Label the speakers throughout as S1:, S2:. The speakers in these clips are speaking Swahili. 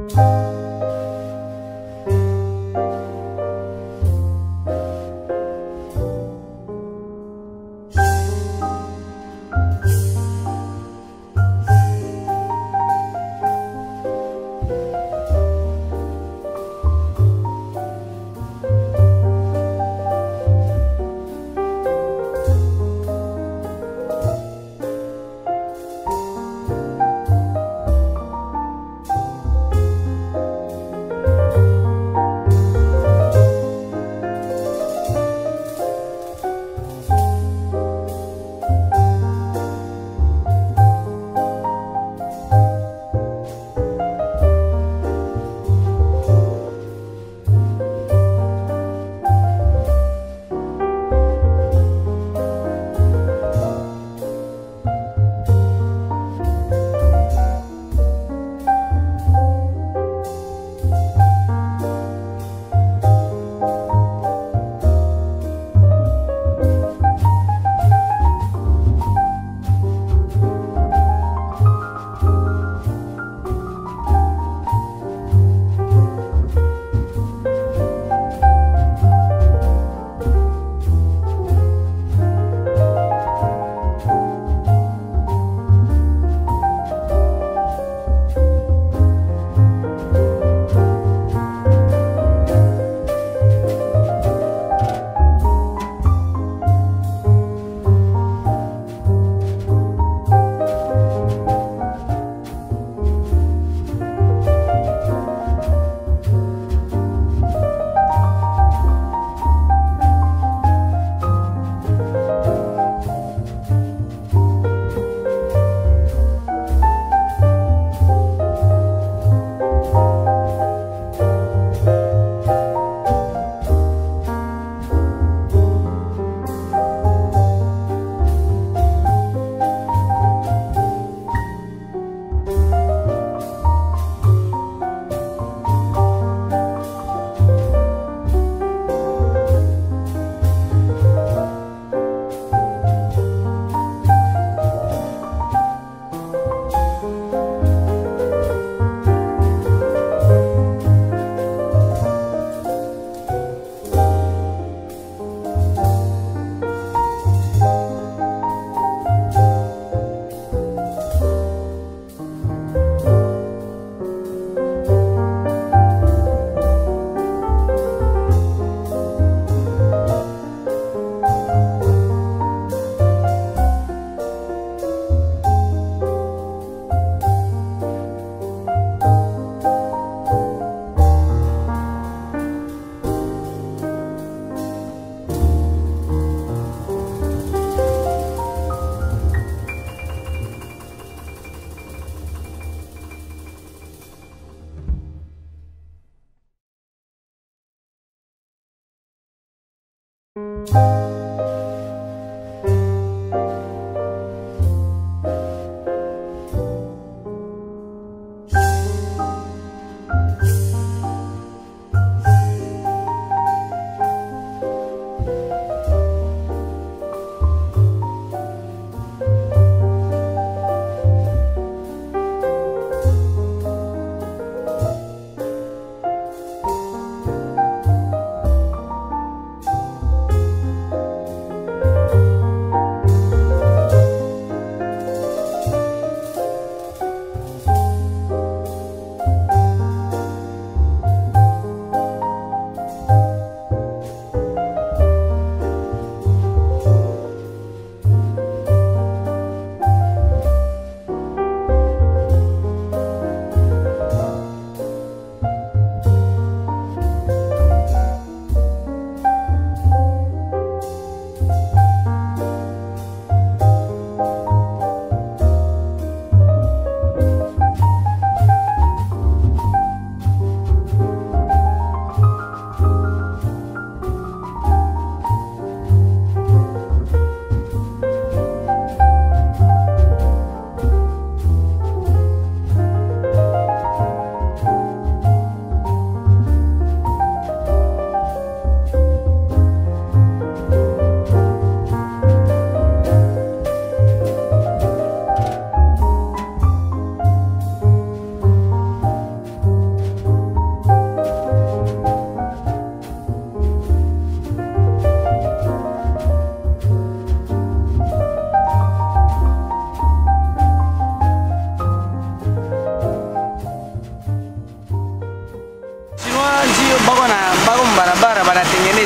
S1: Thank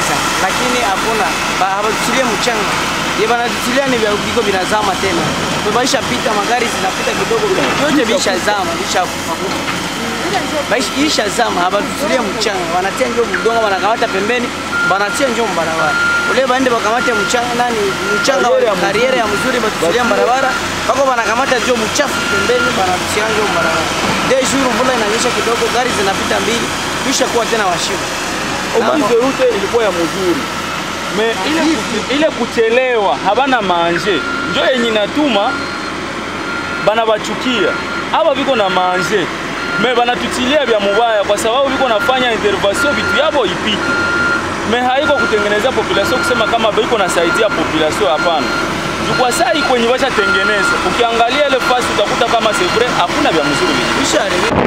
S1: kabisa, lakini hakuna ba- habatutilie mchanga ye banatutilia ni vya viko vinazama tena, baisha pita magari zinapita kidogo, vyote vishazama vishakufa Baishi isha zama habatutilie mchanga, wanatia njo mdongo, wanakamata pembeni, banatia njo mbarabara ule baende bakamate mchanga nani mchanga wa kariere ya mzuri batutilia barabara bako banakamata njo mchafu pembeni, banatia njo mbarabara. De jour mvula inanyesha kidogo, gari zinapita mbili, kisha kuwa tena washiba
S2: Ofisi rute ilikuwa ya mzuri me ile, ile kuchelewa habana manje njo yenye natuma bana bachukia aba biko na manje me banatutilia vya mubaya kwa sababu biko nafanya intervention vitu yabo ipite me haiko kutengeneza population kusema kama biko nasaidia population hapana jukwa sai kwenye bashatengeneza ukiangalia ile fasi utakuta kama c'est vrai hakuna vya mzuri vile
S1: kisha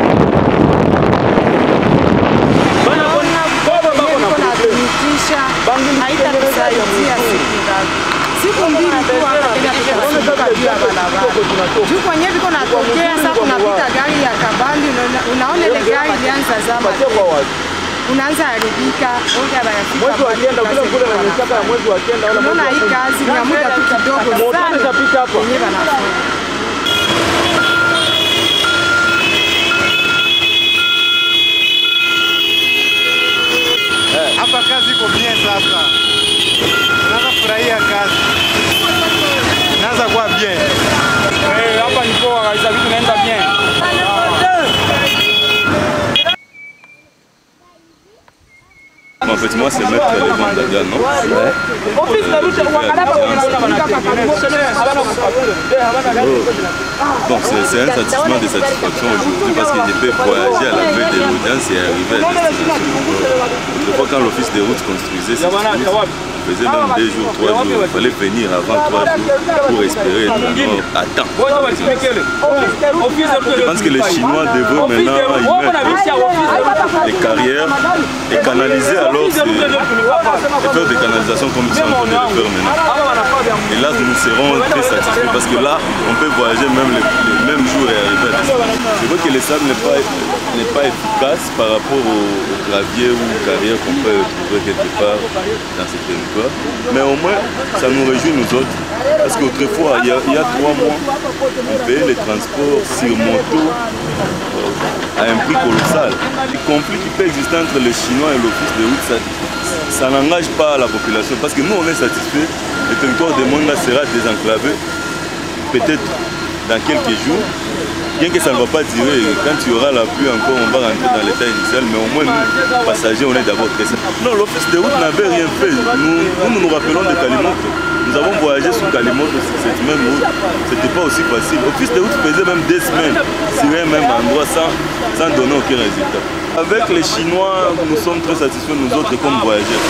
S2: bana baba bako na
S3: kunatumikisha haitatusaidia siku ngapi? Siku mbili tu hapa tena tutasumbuka juu ya barabara. Juu kwenye viko natokea sasa, kunapita gari ya kabambi, unaona- unaona ile gari ilianza zama tena. unaanza haribika, oga bayafika
S2: mwezi wa
S3: mahali
S2: kenda kule
S3: kazi
S2: kule
S3: yenyewe
S2: na mishaka ya
S3: wanafanya.
S2: mwezi wa kenda wala
S3: Unaona hii kazi ni ya muda tu kidogo
S2: Moto
S3: sana
S2: itapita hapa.
S3: yenyewe wanafanya.
S4: Hapa kazi iko bien sasa, unaanza furahia kazi, inaanza kuwa bien.
S2: Eh, hapa ni poa kabisa, vitu naenda bien.
S5: En fait, moi, c'est Maître Lévan Daga, non Bon, c'est c'est un satisfaction de satisfaction aujourd'hui parce que je peux voyager à la veille de l'audience et arriver à destination. Autrefois, quand l'office des routes construisait cette route, on faisait même deux jours, trois jours. Il fallait venir avant trois jours pour espérer être alors à temps. Je pense que les Chinois devraient maintenant y mettre des carrières et canaliser alors ces- et faire des canalisations comme ils sont en train de le faire maintenant. Et là, nous serons très satisfaits parce que là, on peut voyager même les, les mêmes jours et arriver à destination. C'est vrai que le sable n'est pas, n'est pas efficace par rapport au, au gravier ou aux carrières qu'on peut trouver quelque part dans ces territoires. Mais au moins, ça nous réjouit nous autres. Parce qu'autrefois, il y, a, il y a trois mois, on payait les transports sur moto euh, à un prix colossal. Le conflit qui peut exister entre les Chinois et l'Office de route, ça, ça n'engage pas la population. Parce que nous, on est satisfait. Le territoire de Monga sera désenclavé, peut-être dans quelques jours. Bien que ça ne va pas durer, quand il y aura la pluie encore, on va rentrer dans l'état initial, mais au moins nous, passagers, on est d'abord très satisfaits. Non, l'office de route n'avait rien fait. Nous, nous, nous nous rappelons de Kalimoto. Nous avons voyagé sur Kalimoto sur cette même route. C'était pas aussi facile. L'office de route faisait même des semaines sur un même endroit sans, sans donner aucun résultat. Avec les Chinois, nous sommes très satisfaits, nous autres, comme voyageurs.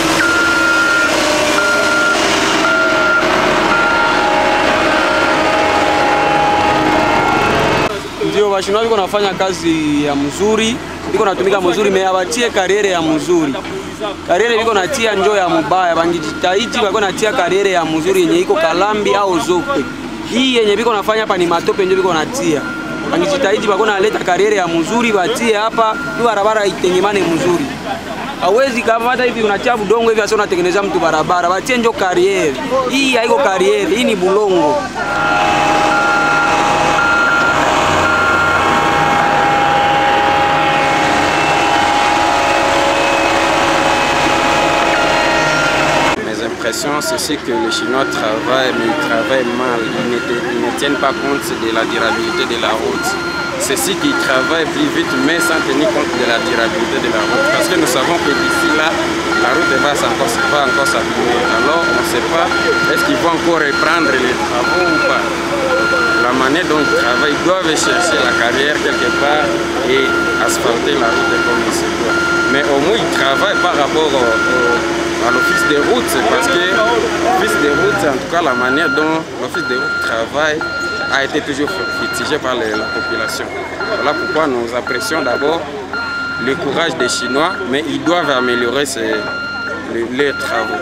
S1: ndio washindwa viko nafanya kazi ya mzuri, viko natumika mzuri, meabatie kariere ya mzuri. Kariere viko natia njo ya mubaya, bangijitahidi bako natia kariere ya mzuri yenye iko kalambi au zope. Hii yenye viko nafanya hapa ni matope njo viko natia. Bangijitahidi bako naleta kariere ya mzuri batie hapa, ni barabara itengemane mzuri. Hawezi kama hata hivi unatia budongo hivi asa unatengeneza mtu barabara, batie njo kariere. Hii haiko kariere, hii ni bulongo.
S6: Mes impressions, c'est ce que les Chinois travaillent, mais ils travaillent mal. Ils ne, ils ne tiennent pas compte de la durabilité de la route. C'est ce qu'ils travaillent plus vite, mais sans tenir compte de la durabilité de la route. Parce que nous savons que d'ici là, la route va encore, va encore s'abîmer. Alors, on ne sait pas, est-ce qu'ils vont encore reprendre les travaux ou pas la manière dont ils travaillent, ils doivent chercher la carrière quelque part et asphalter la route comme il se doit. Mais au moins, ils travaillent par rapport au- au- à l'office des routes, parce que l'office des routes, en tout cas la manière dont l'office des routes travaille, a été toujours fustigé par les- la population. Voilà pourquoi nous apprécions d'abord le courage des Chinois, mais ils doivent améliorer ces- les- les travaux.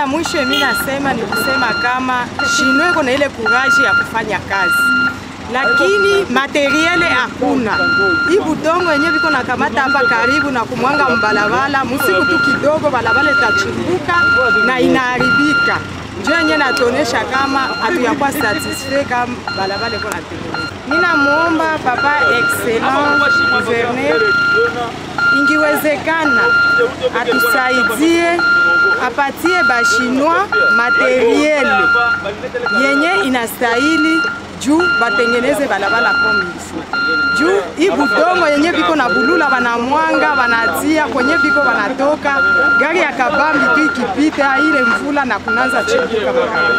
S3: ya mwisho mimi nasema ni kusema kama Shino iko na ile kuraji ya kufanya kazi, lakini materiele hakuna. Hii budongo yenyewe biko nakamata hapa karibu na kumwanga mbalabala, musiku tu kidogo balabala itachimbuka na inaharibika. Ndio yenyewe natuonesha kama hatuyakuwa satisfait kama balabala iko natengenezwa. Ninamuomba papa excellent gouverneur ingiwezekana atusaidie apatie bashinwa materiel yenye inastahili juu batengeneze balabala komisi juu hii budongo yenye biko na bulula banamwanga banatia kwenye biko banatoka gari ya kabambi tu ikipita ile mvula na kunanza chimbuka barabara.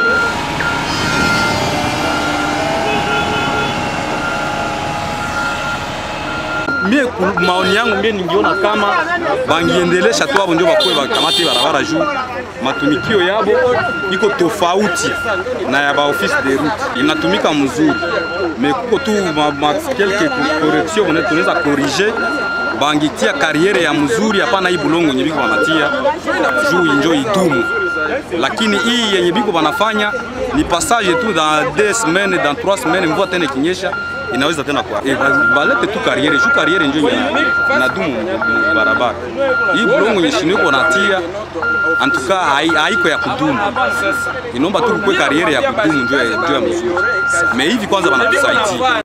S7: mie ku- maoni yangu mie ningiona kama bangiendelesha tu abo ndio bakuwe bakamate barabara juu matumikio yabo iko tofauti na ya baoffice de route, inatumika mzuri me kuko tu ma, ma, quelque correction bone tunaweza corriger bangitia kariere ya mzuri, hapana hii bulongo yenye biko banatia juu injo idumu lakini hii yenye biko banafanya ni passage tu dans deux semaines dans trois semaines, mvua tena ikinyesha inaweza tena kwa eh, ba- balete tu kariere juu kariere njo ina- inadumu mu barabara. Hii bulongo yenye shino iko natia antuka hai- haiko ya kudumu, inaomba tu kukwe kariere ya kudumu njo ya njo ya mzuri. Me hivi kwanza banatusaidia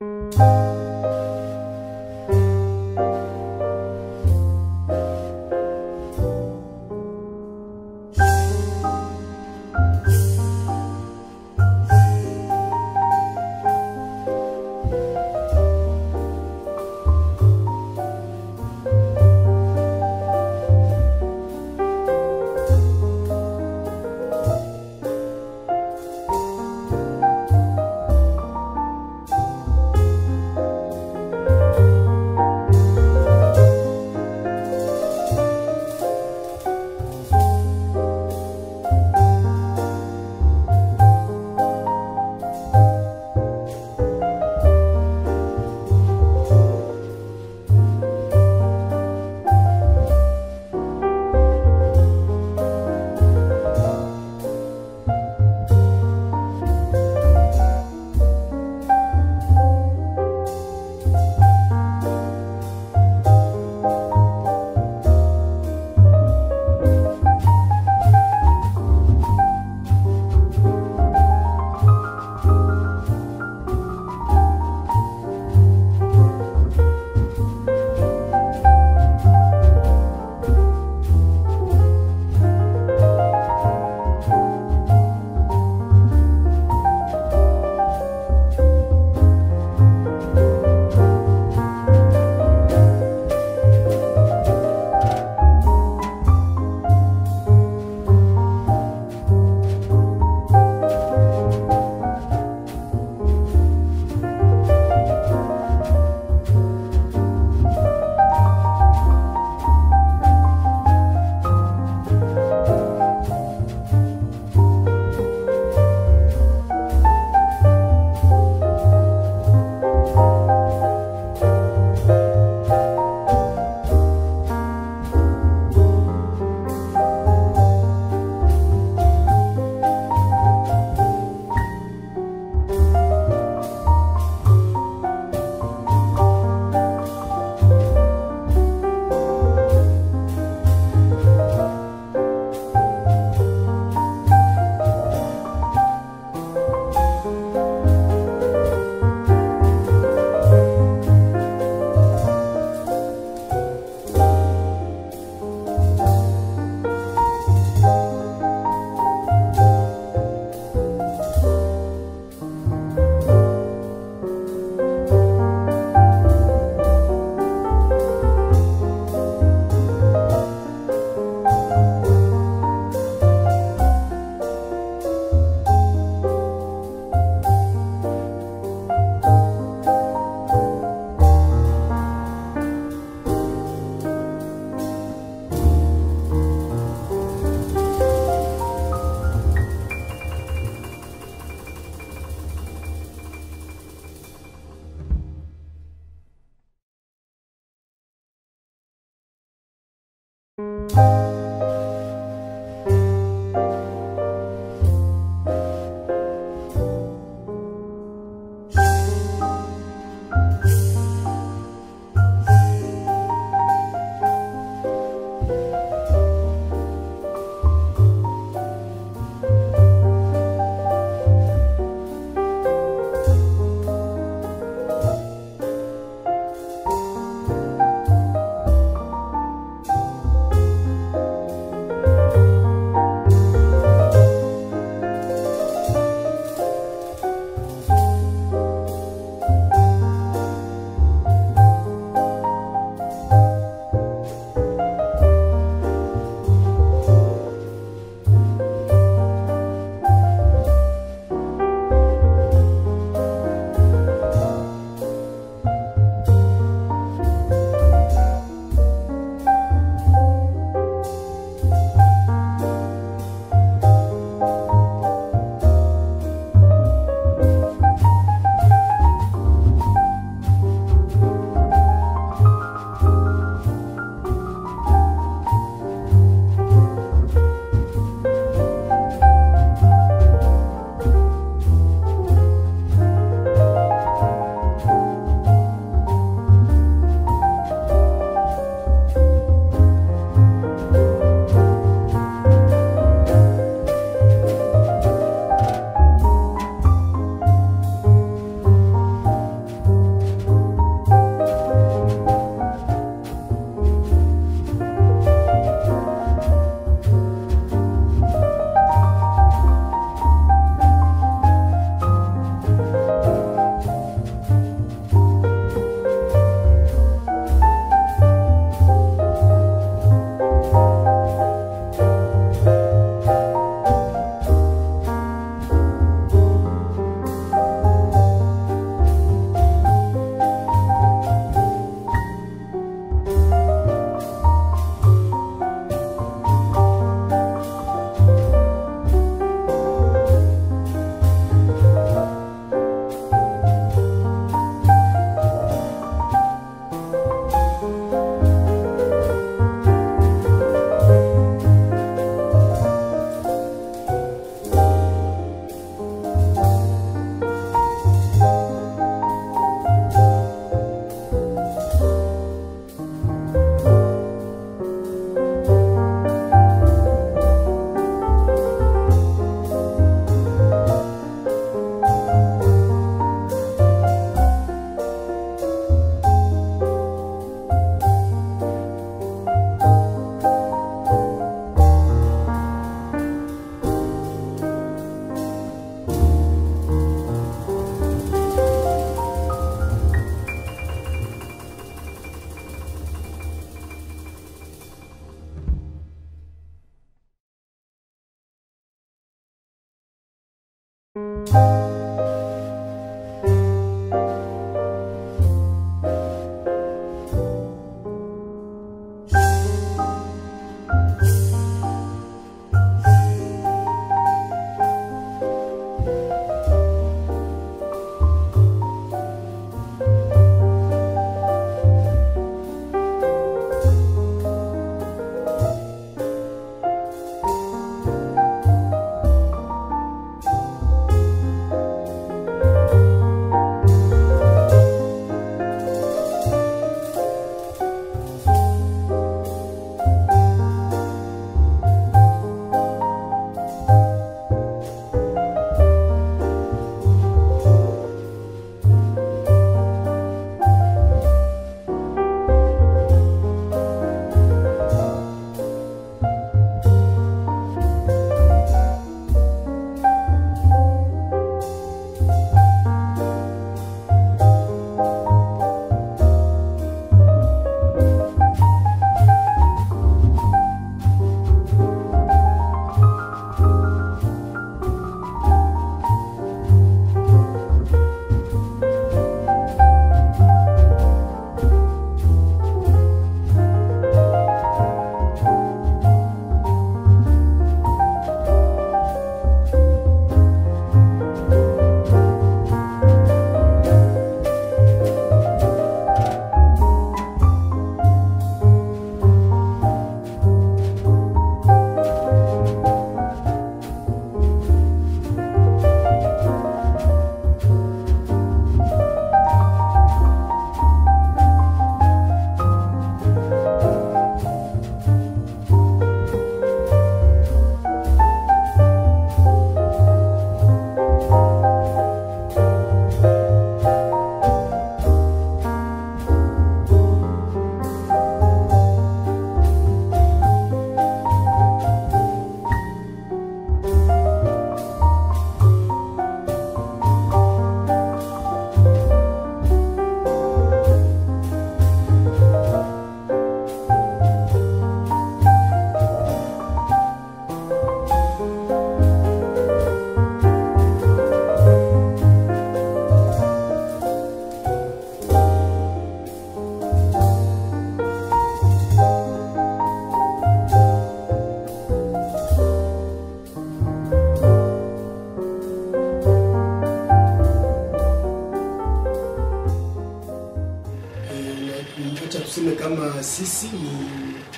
S8: Acha tuseme kama sisi ni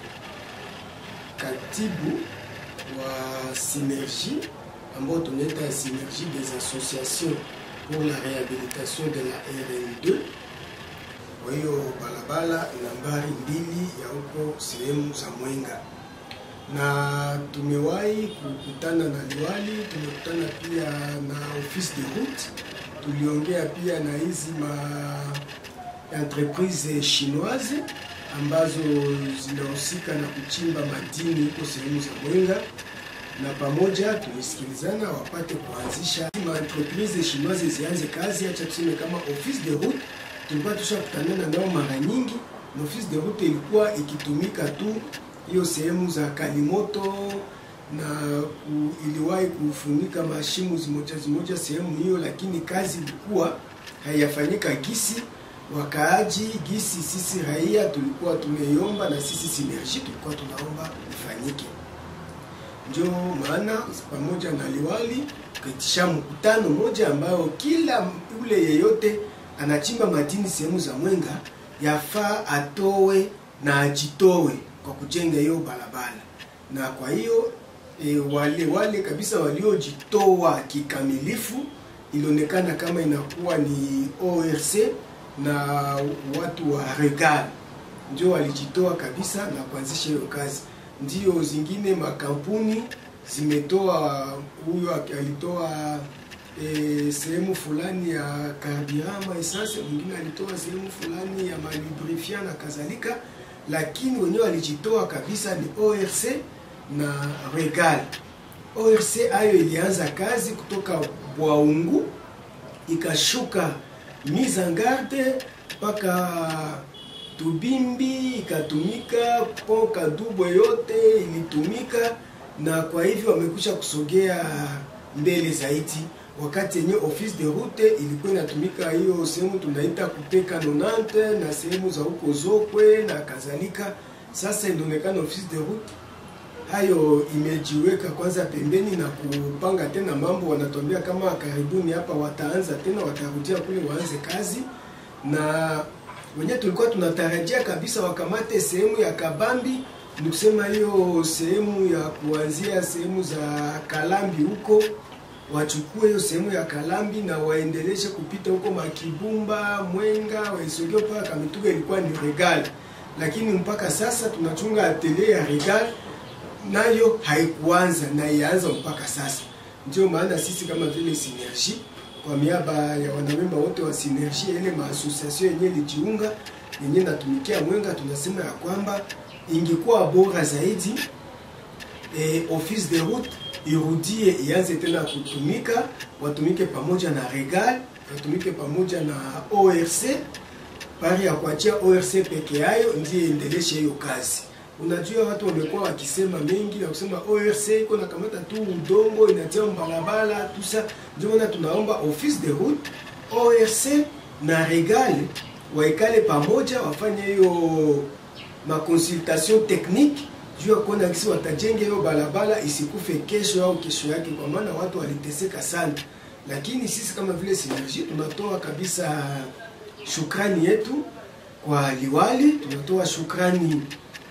S8: katibu wa Synergie ambao tunaita Synergie des associations pour la réhabilitation de la RN2. Kwa hiyo barabara nambari mbili ya huko sehemu za Mwenga, na tumewahi kukutana na liwali, tumekutana pia na office de route, tuliongea pia na hizi ma entreprise chinoise ambazo zinahusika na kuchimba madini huko sehemu za Mwenga, na pamoja tulisikilizana wapate kuanzisha ma entreprise chinoise zianze kazi. Acha tuseme kama office de route tulikuwa tushakutanana nao mara nyingi, na office de route ilikuwa ikitumika tu hiyo sehemu za Kalimoto na ku, iliwahi kufunika mashimo zimoja zimoja sehemu hiyo, lakini kazi ilikuwa haiyafanyika gisi wakaaji gisi sisi raia tulikuwa tumeiomba na sisi Synergie tulikuwa tunaomba ifanyike. Ndio maana pamoja na liwali tukaitisha mkutano moja ambayo kila ule yeyote anachimba madini sehemu za Mwenga yafaa atowe na ajitowe kwa kujenga hiyo barabara, na kwa hiyo e, wale wale kabisa waliojitoa kikamilifu ilionekana kama inakuwa ni ORC na watu wa Regal ndio walijitoa kabisa na kuanzisha hiyo kazi. Ndio zingine makampuni zimetoa, huyo alitoa e, sehemu fulani ya carburant essence, mwingine alitoa sehemu fulani ya malubrifiant na kadhalika, lakini wenyewe walijitoa kabisa ni ORC na Regal. ORC ayo ilianza kazi kutoka Bwaungu ikashuka mise en garde mpaka Tubimbi ikatumika, po Kadubwe yote ilitumika, na kwa hivyo wamekwisha kusogea mbele zaidi wakati yenye office de route ilikuwa inatumika hiyo sehemu tunaita kupeka 90 na sehemu za huko Zokwe na kadhalika. Sasa inaonekana office de route hayo imejiweka kwanza pembeni na kupanga tena mambo. Wanatuambia kama karibuni hapa wataanza tena, watarudia kule waanze kazi, na wenyewe tulikuwa tunatarajia kabisa wakamate sehemu ya Kabambi, ni kusema hiyo sehemu ya kuanzia sehemu za Kalambi huko wachukue hiyo sehemu ya Kalambi na waendeleshe kupita huko Makibumba, Mwenga, Waisogeo mpaka Kamituga, ilikuwa ni Regal, lakini mpaka sasa tunachunga atelier ya Regal nayo haikuanza na ianza mpaka sasa. Ndio maana sisi kama vile Synergie kwa miaba ya wanamemba wote wa Synergie, ile maasosiasio yenye ilijiunga yenye natumikia Mwenga, tunasema ya kwamba ingekuwa bora zaidi e, office de route irudie ianze tena kutumika, watumike pamoja na Regal, watumike pamoja na ORC pari ya kuachia ORC peke yayo ndiye endeleshe hiyo kazi. Unajua watu wamekuwa wakisema mengi na kusema ORC iko na kamata tu udongo inatia barabara tusa. Ndio maana tunaomba office de route, ORC na Regal waikale pamoja, wafanye hiyo makonsultation technique juu ya kuona kisi watajenga hiyo barabara isikufe kesho au kesho yake, kwa maana watu waliteseka sana. Lakini sisi kama vile Synergie tunatoa kabisa shukrani yetu kwa liwali, tunatoa shukrani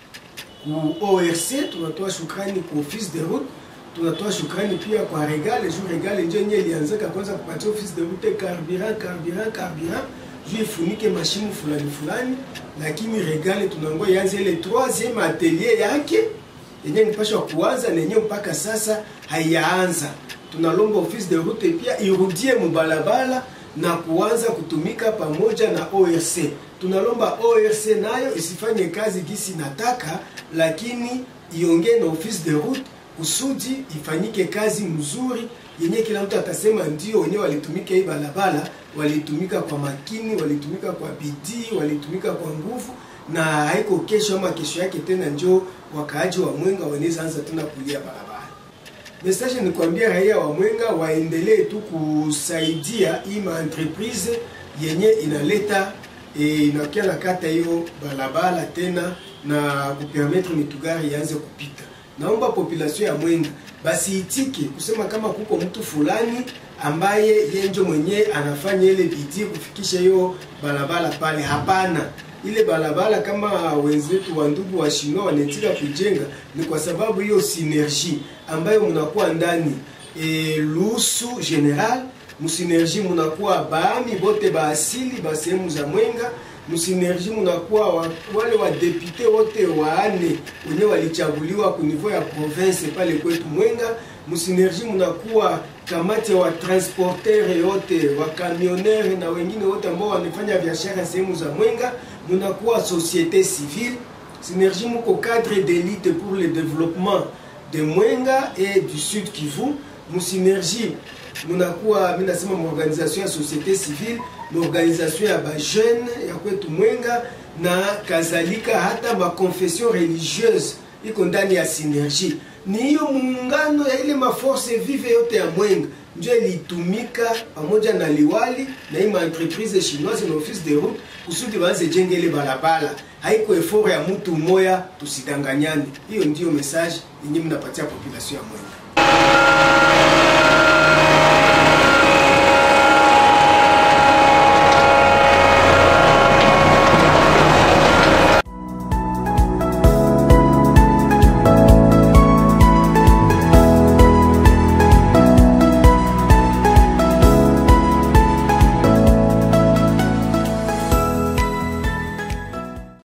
S8: ku ORC, tunatoa shukrani ku office de route, tunatoa shukrani pia kwa Regal. Juu Regal ndio yenyewe ilianzaka kwanza kupatia office de route carburant carburant carburant juu ifunike mashimo fulani fulani, lakini Regal tunangoa ianze ile troisieme atelier yake yenye nipashwa kuanza na yenyewe mpaka sasa haiyaanza. Tunalomba office de route pia irudie mubalabala na kuanza kutumika pamoja na ORC. Tunalomba ORC nayo isifanye kazi gisi nataka, lakini iongee na office de route kusudi ifanyike kazi mzuri yenye kila mtu atasema ndio wenyewe walitumika hii barabara, walitumika kwa makini, walitumika kwa bidii, walitumika kwa nguvu, na haiko kesho ama kesho yake tena njo wakaaji wa Mwenga wanaweza anza tena kulia barabara. Message ni kuambia raia wa Mwenga waendelee tu kusaidia hii ma entreprise yenye inaleta e, inakia na kata hiyo barabara tena na kupermettre mitugari ianze kupita. Naomba population ya Mwenga basi itike kusema kama kuko mtu fulani ambaye yeye ndio mwenye anafanya ile bidii kufikisha hiyo barabara pale. Hapana, ile barabara kama wenzetu wa ndugu wa Shinwa wanatika kujenga ni kwa sababu hiyo synergie ambayo mnakuwa ndani e, lusu general musinergie munakuwa baami bote baasili ba sehemu za Mwenga musinergie munakuwa wa, wale wa depute wote waane wenye walichaguliwa ku niveau ya province pale kwetu Mwenga. Musinergie munakuwa kamati ya watransporter yote wakamionere na wengine wote ambao wanafanya biashara sehemu za Mwenga. Munakuwa société civile. Synergie muko cadre d'élite pour le développement de Mwenga et du Sud Kivu. Musinergie munakuwa mimi nasema maorganisation ya société civile maorganisation ya bajeune ya kwetu Mwenga na kadhalika, hata makonfession religieuse iko ndani ya Synergie. Ni hiyo muungano ya ile maforce vive yote ya Mwenga ndio ilitumika pamoja na liwali na hii maentreprise chinoise na office de route kusudi waanze jenge ile barabara. Haiko effort ya mtu mmoya, tusidanganyane. Hiyo ndiyo message yenye mnapatia population ya Mwenga.